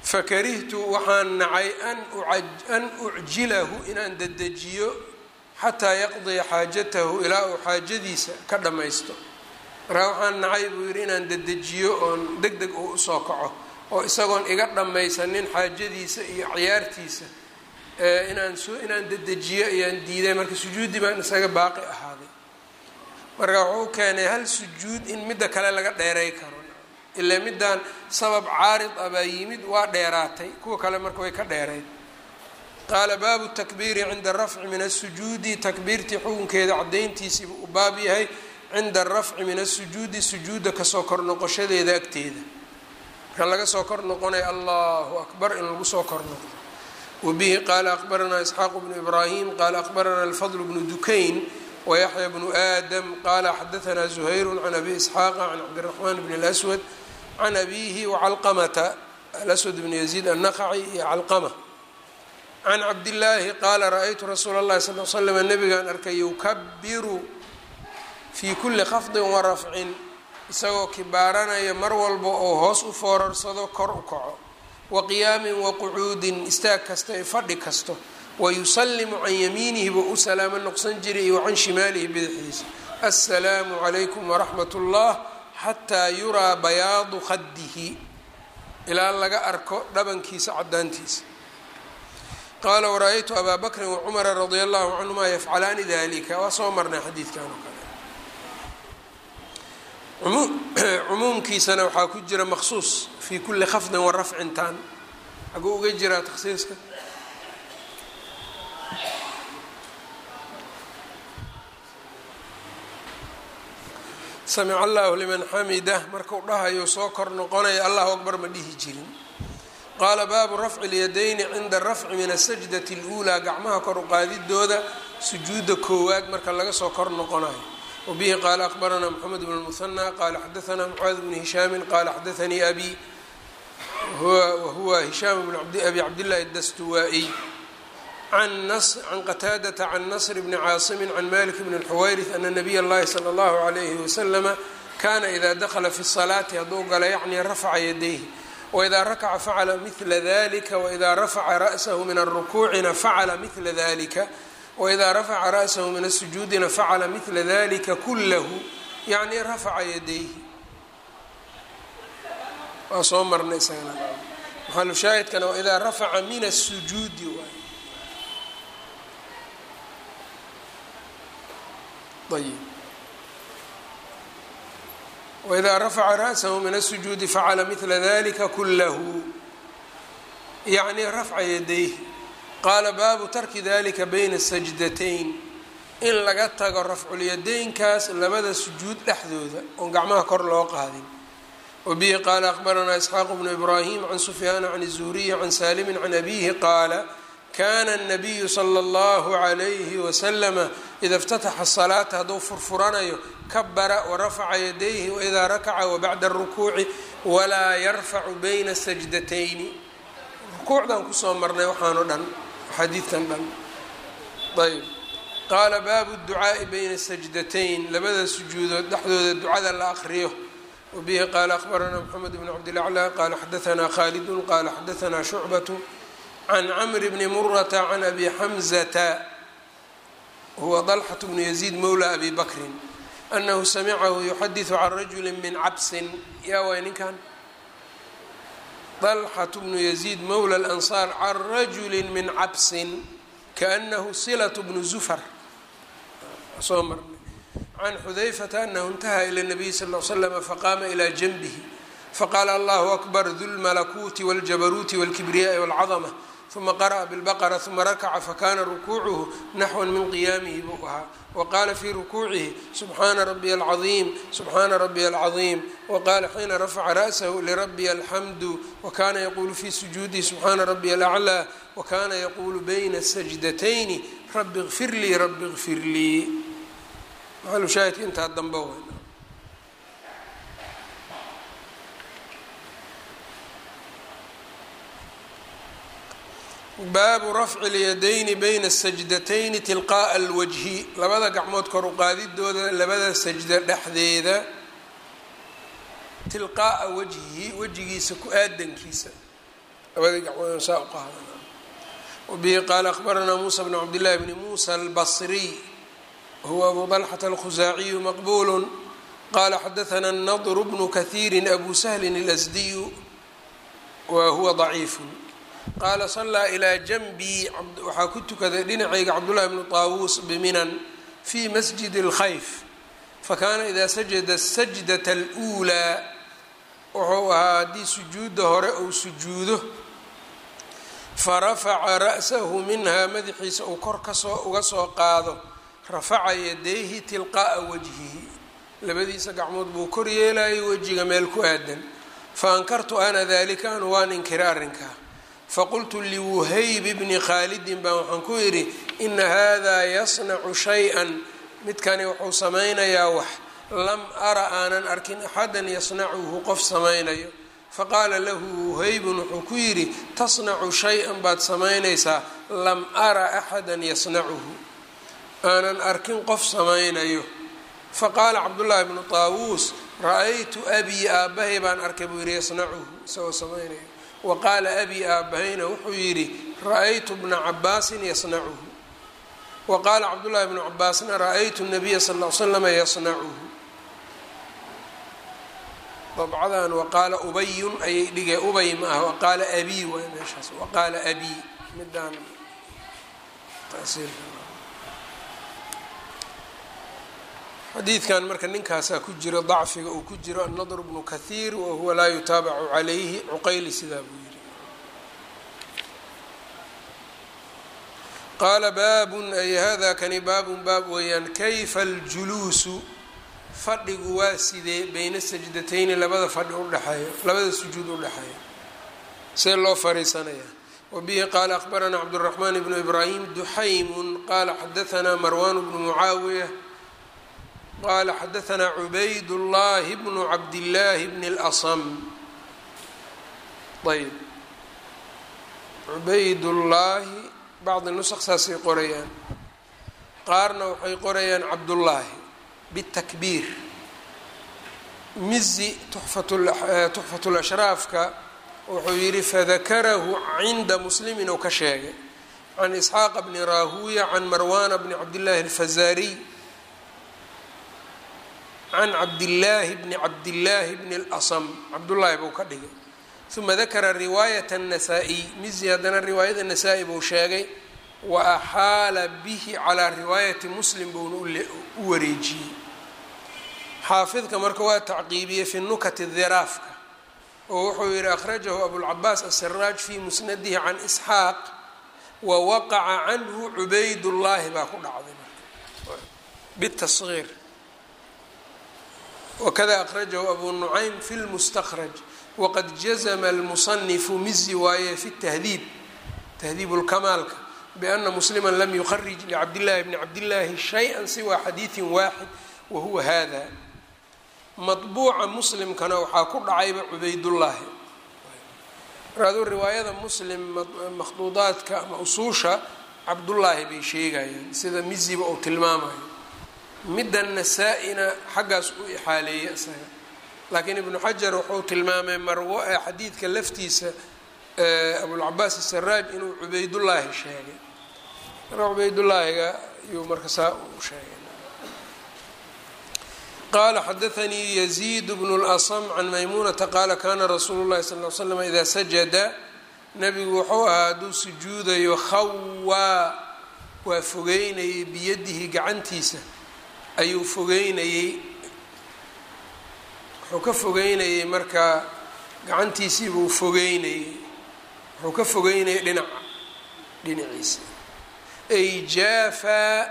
fakarihtu waxaan nacay an ucjilahu inaan dedejiyo xataa yaqdiya xaajatahu ilaa uu xaajadiisa ka dhammaysto markaa waxaan nacay buu yidhi inaan dedejiyo oon deg deg uu usoo kaco oo isagoon iga dhammaysanin xaajadiisa iyo ciyaartiisa inaan soo inaan dedejiyo ayaan diiday marka sujuudi baan isaga baaqi ahaaday marka wuxuu keenay hal sujuud in midda kale laga dheeray karo ilaa middaan sabab caarid ah baa yimid waa dheeraatay kuwa kale marka way ka dheerayd qaala baabu takbiiri cinda arafci min asujuudi takbiirtii xukunkeeda cadayntiisiibu u baab yahay cinda arafci min asujuudi sujuudda kasoo kor noqoshadeeda agteeda marka laga soo kor noqonaya allahu akbar in lagu soo kor noqdo wabihi qaala akbaranaa isxaaqu bnu ibraahim qaala akbaranaa alfadl bnu dukayn wayaxya bnu aadam qaala xadaanaa zuhayru can abi isxaaqa can cabdiraxmaan bn اlswad can abihi wacalqamata alaswad bn yaziid annaqaci iyo calqama can cabdillaahi qaala ra-aytu rasuula اllahi sal l slm nabigaan arkay yukabiru fii kuli khafdin warafcin isagoo kibaaranaya mar walba oo hoos u foorarsado kor u kaco wa qiyaamin wa qucuudin istaag kasta ee fadhi kasto wayusalimu can yamiinihi buu u salaamo noqsan jiray iyo can shimaalihi bidixdiisa assalaamu calaykum waraxmat ullah xataa yuraa bayaadu khadihi ilaa laga arko dhabankiisa cadaantiisa qaala wara-aytu abaa bakrin wacumara radia allahu canhuma yafcalaani dalika waa soo marnay xadiidkan oo kale cumuumkiisana waxaa ku jira maqsuus fii kuli khafdin wa rafcintaan xaguu uga jiraa takhsiiska samica allahu liman xamidah markuu dhahayo soo kor noqonaya allahu akbar ma dhihi jirin qaala baabu rafci اlyadayni cinda rafci min asajdati اluulaa gacmaha kor uqaadidooda sujuudda koowaad marka laga soo kor noqonayo wabihi qaala akbaranaa mxamed bn اlmuhanى qaala xadaanaa mucaad bni hishaami qaala xadaanii abi wahuwa hishaam bn abi cabdillahi dastuwaa-iy can qataadata can nasr bni caasimi can malik bn اlxuwayris ana nabiy اllahi salى اllahu عalayhi waslama kana ida dakla fi الsalaati hadduu gala yacni rafaca yadayhi wإida rakaca facala mila dalika wإida rafaca ra'sahu min الrukuucina facala mila dalika wإida rafaca ra'sahu min الsujuudina facala mila dalika kulahu yacni rafaca yadayhi waa soo marnay isagana maxalushaahidkana waidaa rafaca min الsujuudi waay ayb wإida rafaca ra'sahu min الsujuudi facala mila dalika kulahu yacni rafca yadayhi qaala baabu tarki dalika bayna الsajdatayn in laga tago rafculyadaynkaas labada sujuud dhexdooda oon gacmaha kor loo qaadin wabihi qaala akbaranaa isxaaq bnu ibraahim can sufyaana can الzuhriyi can saalimi can abihi qaala kana الnabiyu slى اllahu عalayhi waslama ida اftataxa الsalaata hadduu furfuranayo kabara warafaca yadayhi waidaa rakaca wabacda الrukuuci walaa yarfacu bayna الsajdatayni rukuucdan kusoo marnay waxaano dhan xadiidkan dhan ayb qaala baabu الducaaءi bayna الsajdatayn labada sujuudood dhexdooda ducada la aqriyo wabihi qaala akbaranaa mxamed bn cabdilaclى qaala xadaanaa khaalidun qaala xadaanaa shucbaة can camri bni murata can abi xamzata huwa dalxaة bnu yaziid mowla abi bakrin anahu samicahu yuxadiثu can rajuli min cabsin yaa waay ninkan dalxaة bnu yaziid mowla اlansaar can rajuli min cabsin kaanahu silaة bnu zufar soo marnay can xudayfata anahu اntaha ilى الnabiy sal ll slm faqaama ilى janbihi faqaala allahu akbar du lmalakuuti wاljabaruuti wاlkibriyaai wاlcadma uma qara'a bilbaqra uma rakaca fakana rukuucuhu naxwan min qiyaamihi buu ahaa waqaala fii rukuucihi subxaana rabiya alcaiim subxaana rabiya alcaiim waqaala xiina rafaca ra'sahu lirabiya alxamdu wakana yaquulu fii sujuudihi subxaana rabiya alaclaa wakana yaquulu bayna sajdatayni rabi kfir lii rabi kfir lii maalushaahidka intaa dambe w baabu rafci اlyadayni bayna الsajdatayni tilqaaءa اlwajhi labada gacmood kor uqaadidooda labada sajda dhexdeeda tilqaa'a wajhihi wejigiisa ku aadankiisa labadii gacmood saa u qaada wabihi qaala akhbaranaa muusa bn cabdillahi bni muusa albasriy huwa abu dalxata alkhusaaciyu maqbulu qala xadaana nadru bnu kahiiri abu sahlin اlasdiyu wa huwa daciifu qaala salaa ilaa janbii waxaa ku tukaday dhinacayga cabdullahi bnu taawuus biminan fi masjid اlkhayf fakana ida sajada sajdata اlأulaa wuxuu ahaa haddii sujuudda hore uu sujuudo farafaca ra'sahu minhaa madaxiisa uu kor kasoo uga soo qaado rafaca yadayhi tilqaa'a wajhihi labadiisa gacmood buu kor yeelayay wejiga meel ku aadan faankartu ana dalika anu waan inkira arrinkaa faqultu liwuhayb bni khaalidin baan waxaan ku yidhi ina hada yasnacu shay-an midkani wuxuu samaynayaa wax lam ara aanan arkin axadan yasnacuhu qof samaynayo faqaala lahu wuhaybun wuxuu ku yidhi tasnacu shay-an baad samaynaysaa lam ara axadan yasnacuhu aanan arkin qof samaynayo faqaala cabdullaahi bnu taawuus ra-aytu abii aabbahay baan arkay buu yidhi yasnacuhu isagoo samaynayo wa qaala abii aabbahayna wuxuu yidhi ra-aytu bna cabaasin yasnacuhu wa qaala cabdullaahi bnu cabaasna ra-aytu nabiya sal l slama yasnacuhu dabcadan waqaala ubayun ayay dhigeen ubay ma ah waqaala abii waay meeshaas waqaala abii midaan xadiidkan marka ninkaasaa ku jiro dacfiga uu ku jiro annadr bnu kahiir wahuwa laa yutaabacu calayhi cuqayli sidaa buu yidhi qaala baabun ay hada kani baabun baab weeyaan kayfa aljuluusu fadhigu waa sidee beyna sajdatayni labada fadhi udhexeeyo labada sujuud udhexeeya see loo fariisanayaa wabihi qaala akhbaranaa cabduraxmaan bnu ibraahim duxaymun qaala xadaanaa marwan bnu mucaawiya qala xadaanaa cubayd llahi bnu cabdillaahi bni اlasam ayb cubaydullaahi bacdi nusq saasay qorayaan qaarna waxay qorayaan cabdullaahi btakbiir mizi tuxfat lashraafka wuxuu yihi fadakarahu cinda muslimin ou ka sheegay can isxaaqa bni raahuya can marwana bni cabdillaahi alfazaariy can cabdillaahi bni cabdillaahi bni اlasam cabdullaahi buu ka dhigay uma dakara riwaayat الnasaa-iy mizi haddana riwaayada nasaa-i buu sheegay wa axaala bihi calaa riwaayati muslim buuna u wareejiyey xaafidka marka waa tacqiibiyey fi nukati dhiraafka oo wuxuu yihi akhrajahu abulcabaas asaraaj fi musnadihi can isxaaq wa waqaca canhu cubaydullaahi baa ku dhacday bitasgiir wakada akhrajahu abu nucaym fi lmustakraj waqad jazma almusanifu mizi waaye fi tahdiib tahdiib lkamaalka bana muslima lam yukarij licabdillahi bni cabdillaahi shay-an siwa xadiidin waaxid wahuwa hada maطbuuca muslimkana waxaa ku dhacayba cubaydullaahi markaaduu riwaayada muslim makhduudaadka ama usuusha cabdullaahi bay sheegayaan sida miziba uu tilmaamayo midda nasaa-ina xaggaas u ixaaleeyey isaga laakiin ibnu xajar wuxuu tilmaamay marwo ee xadiidka laftiisa abulcabaas asaraaj inuu cubaydullaahi sheegay marka cubaydullaahiga ayuu marka saa u sheegay qala xadaanii yaziid bnu اlasm can maymuunata qaala kana rasuulu llahi sal l slam idaa sajada nabigu wuxuu ahaa hadduu sujuudayo khawaa waa fogeynayay biyadihi gacantiisa ayuu fogeynayey wuxuu ka fogeynayey markaa gacantiisiibuu fogeynayey wuxuu ka fogeynayay dhinaca dhinaciisa ay jaafaa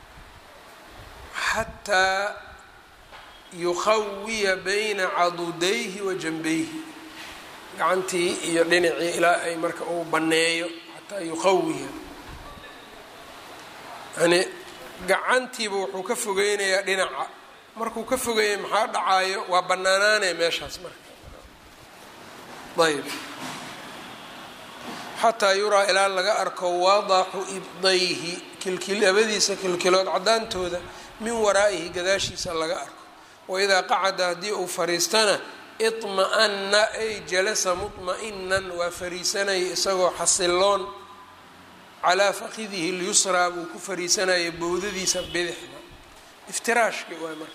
xataa yukhawiya bayna cadudayhi wa janbayhi gacantii iyo dhinacii ilaa ay marka uu banneeyo xataa yukhawiya yani gacantiiba wuxuu ka fogeynayaa dhinaca markuu ka fogeeyay maxaa dhacaayo waa bannaanaanee meeshaas marka ayb xataa yuraa ilaa laga arko wadaxu ibdayhi kilkil labadiisa kilkilood caddaantooda min waraa'ihi gadaashiisa laga arko waidaa qacada haddii uu fariistana iطma-ana ay jalasa muطma-inan waa fariisanaya isagoo xasiloon calaa fakidihi lyusraa buu ku fariisanaya bowdadiisa bidixda iftiraashki waay marka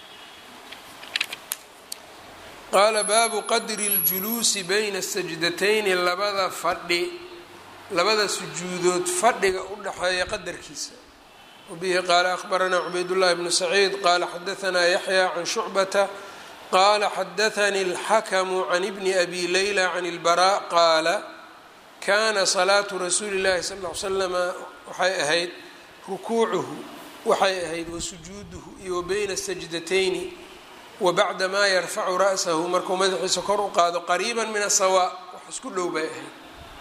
qaala baabu qadri اljuluusi bayna sajdatayni labada fadhi labada sujuudood fadhiga u dhaxeeya qadarkiisa wabihi qaala akhbaranaa cubaydullahi bnu saciid qaala xadaanaa yaxya can shucbata qaala xadaanii اlxakamu can ibni abi leyla can اlbaraa qaala kaana salaatu rasuuli llahi sal l slama waxay ahayd rukuucuhu waxay ahayd wasujuuduhu iyo wa bayna sajdatayni wa bacda maa yarfacu ra'sahu markuu madaxiisa kor u qaado qariiba min asawaa wax isku dhow bay ahayd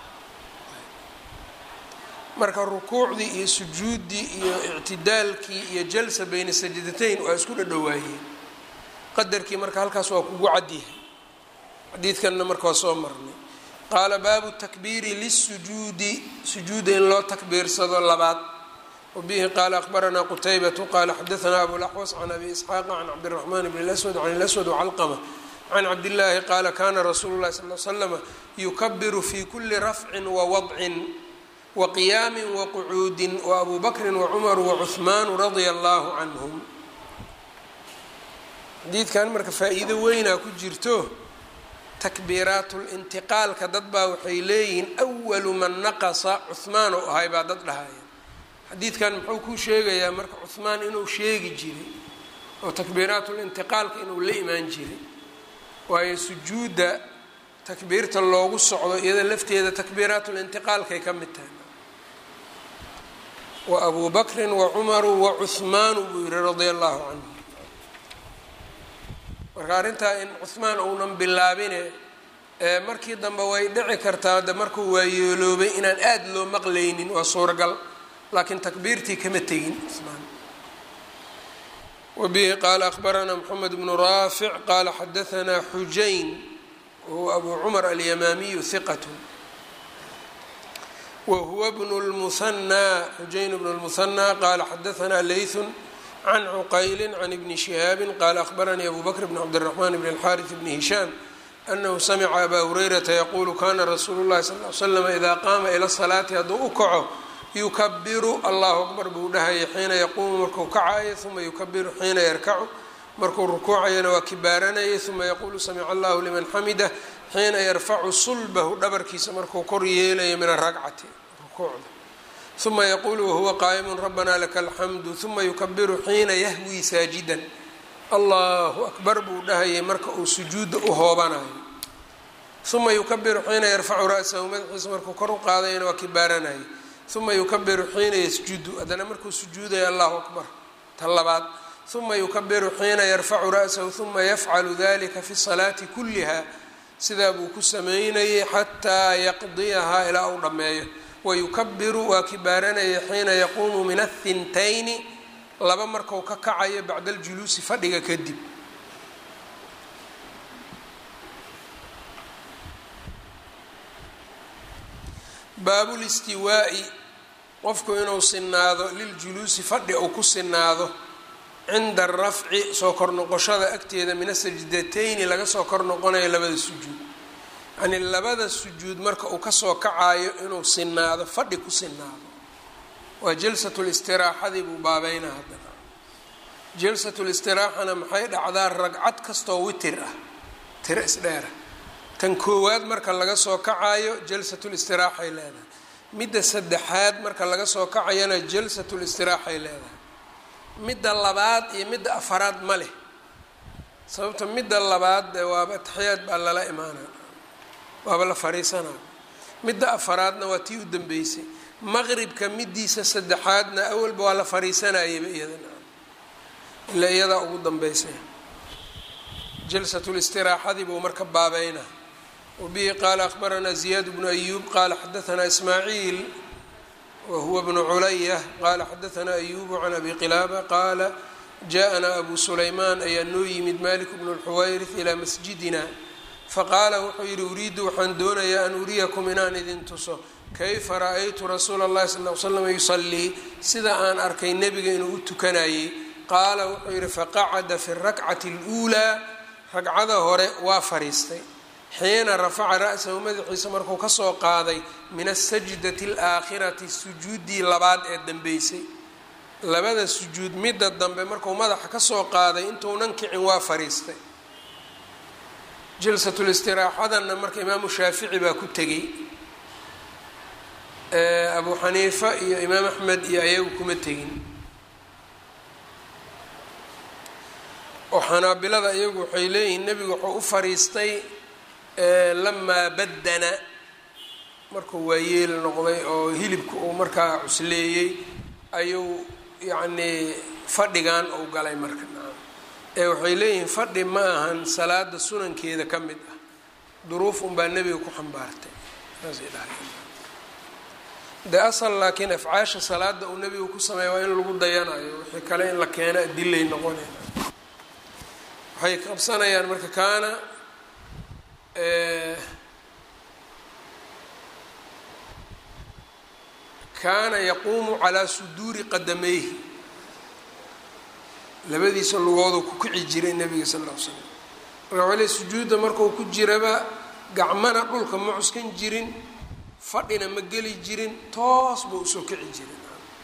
marka rukuucdii iyo sujuuddii iyo ictidaalkii iyo jalsa bayna sajdatayn waa isku dhadhowaayeen qadarkii marka halkaas waa kugu cadyahay xadiidkanna marka waa soo marnay qaala baabu takbiiri lisujuudi sujuuda in loo takbiirsado labaad wabihi qaala akhbaranaa qutaybatu qaala xadaanaa abulaxwas can abi isxaaqa can cabdiraxmaan bn lswad can ilaswad wcalqama can cabdillaahi qaala kana rasuulu llahi sal l slama yukabiru fi kuli rafcin wawadcin waqiyaami waqucuudin waabu bakrin wacumaru wacuhmaanu radia allahu canhum xadiidkan marka faa-iido weynaa ku jirto takbiiraatulintiqaalka dad baa waxay leeyihiin awalu man naqasa cuhmaan oo ahay baa dad dhahaya xadiidkan muxuu kuu sheegayaa marka cuhmaan inuu sheegi jiray oo takbiiraatulintiqaalka inuu la imaan jiray waayo sujuudda takbiirta loogu socdo iyada lafteeda takbiiraatulintiqaalkay ka mid tahay wa abuu bakrin wa cumaru wa cuhmaanu buu yihi radia allahu canhu marka arrintaa in cuhmaan uunan bilaabine markii dambe way dhici kartaa de markuu waayeeloobay inaan aada loo maqlaynin waa suuragal laakiin takbiirtii kama tegin cuhmaan wabihi qaala akhbaranaa moxamed bnu raafic qaala xadaanaa xujayn wahuwa abu cumar alyamaamiyu hiqat wahuwa bnu lmuhanaa xujayn bnu lmuhanaa qaala xadaanaa leythun can cuqayli can ibni shihaabi qaala akhbaranii abu bakr bn cabdiraxmaan bn alxaariث bni hishaam anahu samica abaa hurayrata yaquulu kana rasuulu llahi sal l slam idaa qaama ila salaati hadduu u kaco yukabiru allahu akbar buu dhahaya xiina yaquumu markuu kacayo uma yukabiru xiina yarkacu markuu rukuucayana waa kibaaranayay uma yaquulu samica allahu liman xamidah xiina yarfacu sulbahu dhabarkiisa markuu kor yeelayo min aragcati rukuucda uma yaquulu wahuwa qaa'imu rabanaa laka alxamdu uma yukabiru xiina yahwii saajidan allahu akbar buu dhahayay marka uu sujuudda u hoobanayo uma yukabiru xiina yarfacu ra'sahu madaxiisa markuu kor u qaadayana waa kibaaranayay uma yukabiru xiina yasjudu haddana markuu sujuudayo allahu akbar ta labaad uma yukabiru xiina yarfacu ra'sahu uma yafcalu dalika fi salaati kulliha sidaa buu ku sameynayay xataa yaqdiyahaa ilaa uu dhammeeyo wayukabiru waa kibaaranaya xiina yaquumu min athintayni laba marku ka kacayo bacda aljuluusi fadhiga kadib baabulistiwaa'i qofku inuu sinaado liljuluusi fadhi uu ku sinaado cinda arafci soo kor noqoshada agteeda min asajdatayni laga soo kor noqonayo labada sujuud yacnii labada sujuud marka uu kasoo kacayo inuu sinaado fadhi ku sinaado waa jalsatulistiraaxadii buu baabeynaa haddana jalsatulistiraaxana maxay dhacdaa ragcad kastoo witir ah tiro isdheera tan koowaad marka laga soo kacayo jalsatulistiraxay leedahay midda saddexaad marka laga soo kacayana jalsatulistiraxay leedahay midda labaad iyo midda afaraad ma leh sababta midda labaad dee waaba ataxiyaad baa lala imaanaa waaba la fariisanaa midda afaraadna waa tii u dambeysay maqribka midiisa saddexaadna awalba waa la fariisanayaba iyadana ilaa iyadaa ugu dambeysay jalsatulistiraxadii buu marka baabeynaa wabihi qaala akhbaranaa ziyaad bnu ayuub qaala xadaanaa ismaaciil wahuwa bnu culaya qaala xadaanaa ayubu can abi qilaaba qaala jaءanaa abu sulaymaan ayaa noo yimid malik bnu lxuwayrith ilaa masjidina faqaala wuxuu yidhi uriidu waxaan doonayaa an uriyakum inaan idin tuso kayfa ra-aytu rasuula اllahi sal l slam yusalii sida aan arkay nebiga inuu u tukanayey qaala wuxuu yidhi faqacada fi اrakcati اluulaa ragcada hore waa fariistay xiina rafaca ra-sahu madaxiisa markuu kasoo qaaday min asajdati alaakhirati sujuuddii labaad ee dambeysay labada sujuud midda dambe markuu madaxa kasoo qaaday intuunan kicin waa fariistay jalsatulistiraexadanna marka imaamu shaafici baa ku tegey abu xaniifa iyo imaam axmed iyo ayagu kuma tegin oo xanaabilada iyagu waxay leeyihiin nebigu wuxuu u fariistay lamaa baddana markuu waayeel noqday oo hilibka uu markaa cusleeyey ayuu yacnii fadhigan uu galay marka ee waxay leeyihiin fadhi ma ahan salaada sunankeeda ka mid ah duruuf unbaa nebiga ku xambaartay saasay dhahay de asal laakiin afcaasha salaada uu nebigu ku sameeya waa in lagu dayanayo wixii kale in la keeno adilay noqonayna waxay qabsanayaan marka kaana kaana yaquumu calaa suduuri qadamayhi labadiisa lugoodu ku kici jiray nebiga sal ll ly slam marka wale sujuudda markuu ku jiraba gacmana dhulka ma cuskan jirin fadhina ma geli jirin toos buu usoo kici jiray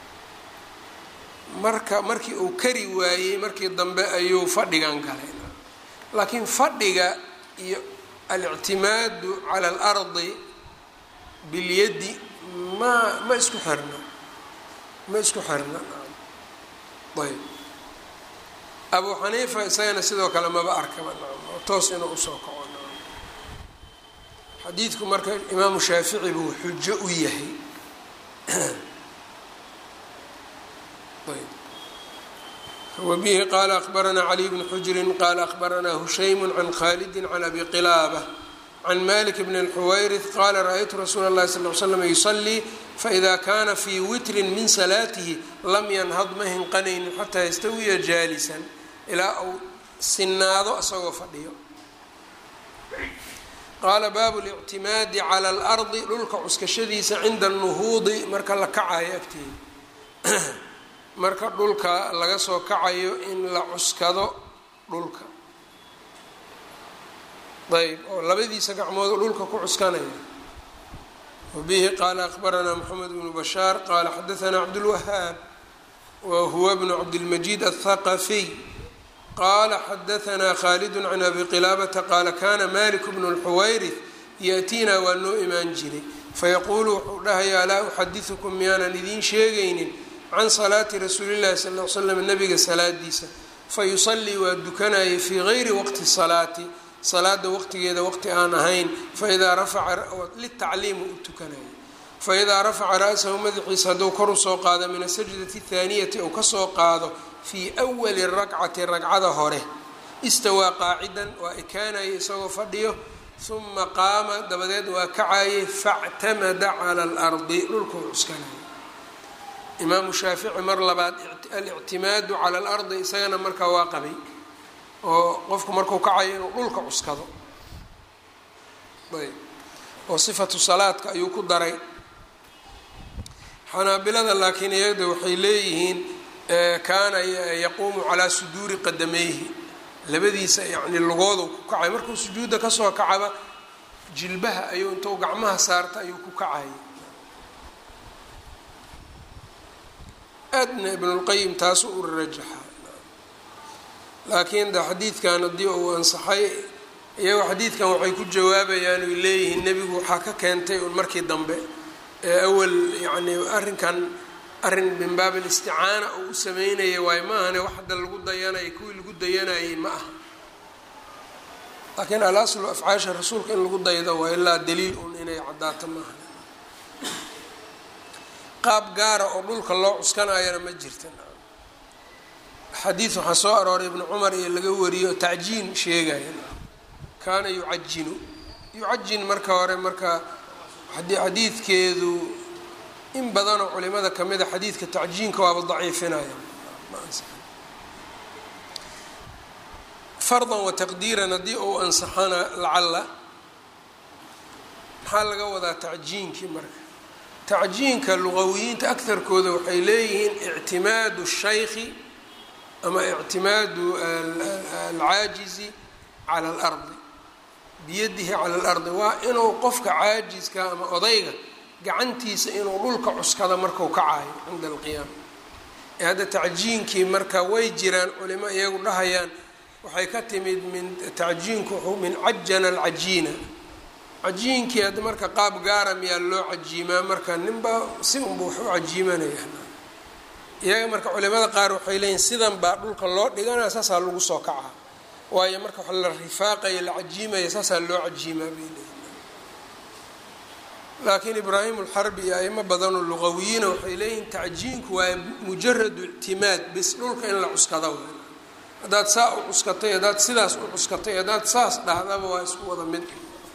marka markii uu kari waayey markii dambe ayuu fadhigan galay laakiin fadhiga iyo alictimaadu cala alardi bilyadi ma ma isku xirna ma isku xirna ayb abu xaniifa isagana sidoo kale maba arkaba toos inuu usoo kaco xadiidku marka imaamu shaafici buu xujo u yahay wbihi qala akbaranaa caliy bn xujrin qala akbaranaa hushaymu can khalidi can abi qilaaba can malik bn اlxuwayrith qala ra-ytu rasuula اllahi sal l slam yusalii faida kana fii witrin min salaatihi lam yanhad ma hinqanaynin xataa yastawiya jaalisan ilaa uu sinaado isagoo fadhiyo qaala baabu اlictimaadi cala اlardi dhulka cuskashadiisa cinda اnuhuudi marka la kacayo agteeda marka dhulka laga soo kacayo in la cuskado dhulka ayb oo labadiisa gacmood dhulka ku cuskanaya wabihi qaala akbaranaa moxamed bnu bashaar qaala xadaanaa cabdulwahaab wa huwa bnu cabdilmajiid aلthaqafiy qaala xadaanaa khalidu can abi qilaabata qaala kana malik bnu اlxuwayrith yaأtiina waa noo imaan jiray fayaquulu wuxuu dhahayaa alaa uxadiثukum miyaanan idiin sheegaynin can salaati rasuuli llahi sal l slam nabiga salaadiisa fayusallii waa dukanayay fii gayri waqti salaati salaada waqtigeeda waqti aan ahayn faidaa rafaca litacliimu u tukanayay faidaa rafaca ra-sahu madaxiisa hadduu kor usoo qaado min asajdati athaaniyati ou kasoo qaado fii wali rakcati ragcada hore istawaa qaacidan waa ekaanayay isagoo fadhiyo uma qaama dabadeed waa kacayay factamada cala alardi dhulkuu cuskanayay imaamu shaafici mar labaad alictimaadu cala alardi isagana markaa waa qabay oo qofku markuu kacayo inuu dhulka cuskado ayb oo sifatu salaadka ayuu ku daray xanaabilada laakiin iyada waxay leeyihiin kaana yaquumu calaa suduuri qadamayhi labadiisa yacni lugoodu ku kacay markuu sujuudda kasoo kacaba jilbaha ayuu intuu gacmaha saarta ayuu ku kacay aadna ibnulqayim taasu u rajaxa laakiin de xadiidkan haddii uu ansaxay iyagoo xadiidkan waxay ku jawaabayaan oy leeyihiin nebigu waxaa ka keentay un markii dambe ee awal yacni arrinkan arrin min baab alisticaana uu u sameynaya waayo ma ahane wax hadda lagu dayanaya kuwii lagu dayanayay ma aha laakiin alaslu afcaasha rasuulka in lagu daydo waa ilaa daliil un inay caddaato ma aha qaab gaara oo dhulka loo cuskanayana ma jirta xadiid waxaa soo arooray ibnu cumar iyo laga wariyo tacjiin sheegaya kaana yucajinu yucajin marka hore marka xadiidkeedu in badanoo culimada kamida xadiidka tacjiinka waaba daciifinaya fardan wa taqdiiran haddii uu ansaxana lacalla maxaa laga wadaa tacjiinkii marka tacjiinka luqawiyiinta akarkooda waxay leeyihiin ictimaadu shaykhi ama ictimaadu alcaajizi cala alardi biyadihi cala alardi waa inuu qofka caajiska ama odayga gacantiisa inuu dhulka cuskado marku kacaayo cinda alqiyaama ee hadda tacjiinkii marka way jiraan culimo iyagu dhahayaan waxay ka timid min tacjiinku wuxuu min cajana alcajiina cajiinkii hadda marka qaab gaara miyaa loo cajiimaa marka ninba si unba wax u cajiimanaya iyaga marka culimada qaar waxay leeyihin sidan baa dhulka loo dhiganaya saasaa lagu soo kacaa waayo marka wax la rifaaqaya la cajiimaya saasaa loo cajiimaa bay leeyihin laakiin ibraahim alxarbi iyo aimo badanoo luqawiyiina waxay leeyihin tacjiinku waa mujaradu ictimaad bis dhulka in la cuskada w haddaad saa u cuskatay haddaad sidaas u cuskatay haddaad saas dhahdaba waa isku wada mid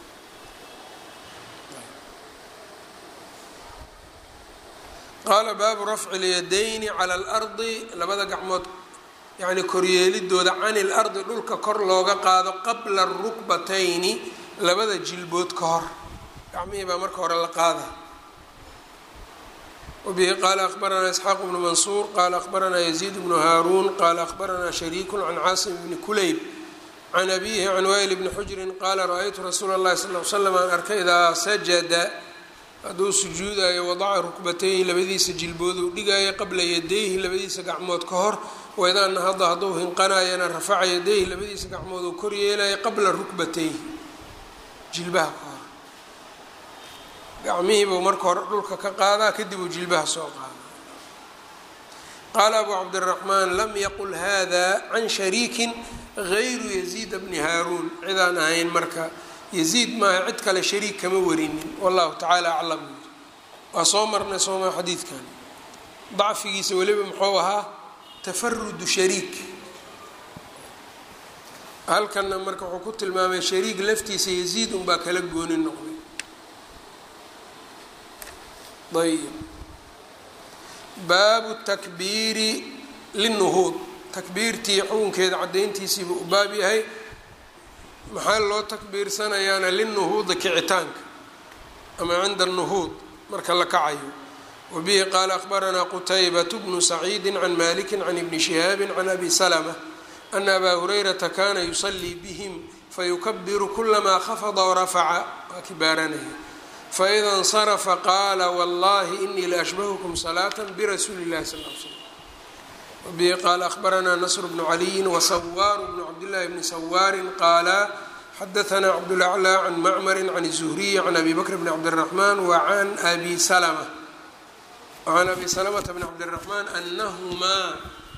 qaala baabu rafci lyadayni cala alardi labada gacmood yacni koryeelidooda cani lardi dhulka kor looga qaado qabla arukbatayni labada jilbood ka hor gacmihii baa marka hore la qaada wabihi qaala akhbaranaa isxaaq bnu mansuur qaala akhbaranaa yaziid bnu haaruun qaala akhbaranaa shariiku can caasim bni kulayb can abihi can wayl bni xujrin qaala ra-aytu rasuula اllahi sal l slam aan arkay idaa sajada hadduu sujuudayo wadaca rukbatayhi labadiisa jilbooduu dhigaayo qabla yadayhi labadiisa gacmood ka hor waidaa nahada hadduu hinqanayana rafaca yadayhi labadiisa gacmood uu kor yeelayo qabla rukbatayhi jilbaha ka hor gacmihiibuu marka hore dhulka ka qaadaa kadib uu jilbaha soo qaada qaala abu cabdiraxmaan lam yaqul hada can shariikin gayru yaziida bni haaruun cidaan ahayn marka yaziid maaha cid kale shariik kama warinin wallahu tacaala aclam waa soo marnay sooma xadiidkan dacfigiisa weliba muxuu ahaa tafarudu shariik halkanna marka wuxuu ku tilmaamay shariik laftiisa yaziid unbaa kala gooni noqday ayb baabu takbiiri linuhuud takbiirtii xukunkeeda caddayntiisiibuu u baab yahay maxaa loo takbiirsanayaana linuhuudi kicitaanka ama cinda nuhuud marka la kacayo wabihi qaala akhbaranaa qutaybat bnu saciidi can maliki can ibni shihaabi can abi salma ana abaa hurayrata kana yusalii bihim fayukabiru kulamaa khafada warafaca waa kibaaranaya faida اnsarafa qaala wallahi inii laashbahukum salaata birasuuli اllahi sal l slm wbihi qaala akhbaranaa nasr bnu caliyin wasawaaru bnu cabdillahi bni sawaarin qaala xadaanaa cabdulaclى can macmari can الzuhriyi can abi bakr bni cabdالraxman wacan abi salma wacan abi salamata bni cabdالraxmaan anahumaa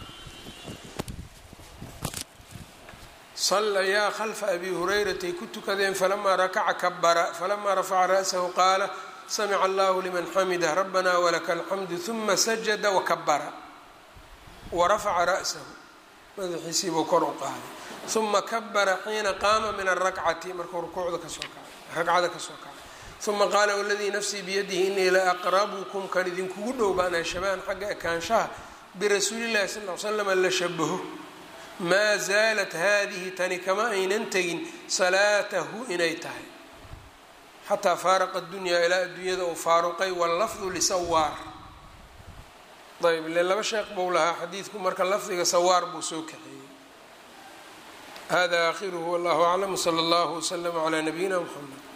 sallayaa khalfa abi hurayratay ku tukadeen falamaa rakaca kabara falamaa rafaca ra'sahu qaala samica allahu liman xamidah rabbana walaka alxamdu huma sajada wakabara warafaca ra'sahu madaxiisiibuu kor u qaaday uma kabara xiina qaama min arakcati markuu rukuucda kasoo kacay ragcada kasoo kacay uma qaala waladii nafsii biyadihi inii la aqrabukum kan idinkugu dhow baan shabaan xagga ekaanshaha birasuulillahi sal l slama la shabaho maa zaalat haadihi tani kama aynan tegin salaatahu inay tahay xataa faaraqa dunyaa ilaa adduunyada uu faaruqay wallafdu lisawaar ayb ile laba sheekh buu lahaa xadiidku marka lafdiga sawaar buu soo kaxeeyey hada aakhiruhu wallahu aclam wsala allahu wslama calaa nabiyina mxamed